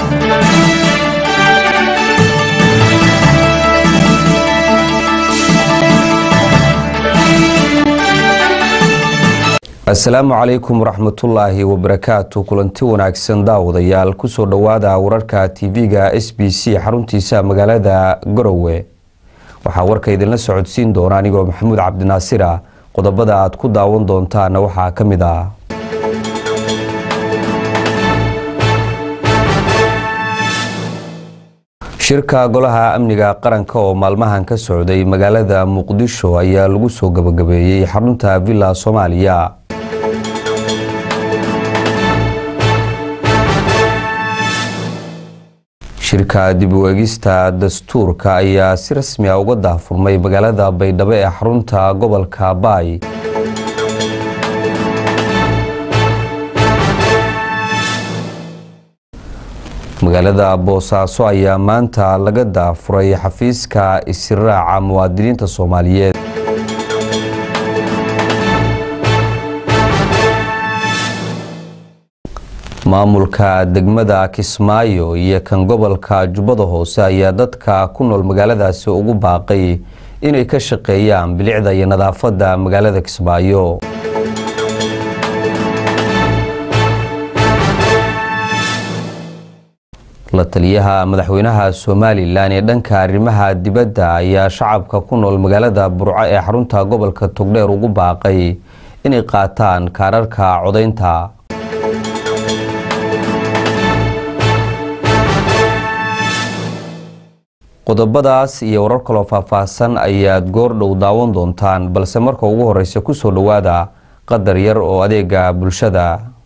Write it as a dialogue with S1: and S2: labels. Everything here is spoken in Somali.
S1: asalaamu calaykum waraxmatullaahi wabarakaatu kulanti wanaagsan daawadayaal kusoo dhowaada wararka tv-ga s b c xaruntiisa magaalada garowe waxaa warka idinla socodsiin doona anigoo maxamuud cabdinaasira qodobada aad ku daawan doontaana waxaa ka mid ah shirka golaha amniga qaranka oo maalmahan ka socday magaalada muqdisho ayaa lagu soo gabagabeeyey xarunta villa soomaaliya shirka dib u eegista dastuurka ayaa si rasmi a uga daahfurmay magaalada baydhabo ee xarunta gobolka baay magaalada boosaaso ayaa maanta laga daafuray xafiiska isiraaca muwaadiniinta soomaaliyeed maamulka degmada kismaayo iyo kan gobolka jubbada hoose ayaa dadka ku nool magaaladaasi ugu baaqay inay ka shaqeeyaan bilicda iyo nadaafadda magaalada kismaayo la taliyaha madaxweynaha somalilan ee dhanka arrimaha dibadda ayaa shacabka ku nool magaalada burco ee xarunta gobolka togdheer ugu baaqay inay qaataan kaararka codaynta qodobadaas iyo warar kaloo faahfaahsan ayaad goordhow daawan doontaan balse marka ugu horeysa kusoo dhowaada qadar yar oo adeega bulshada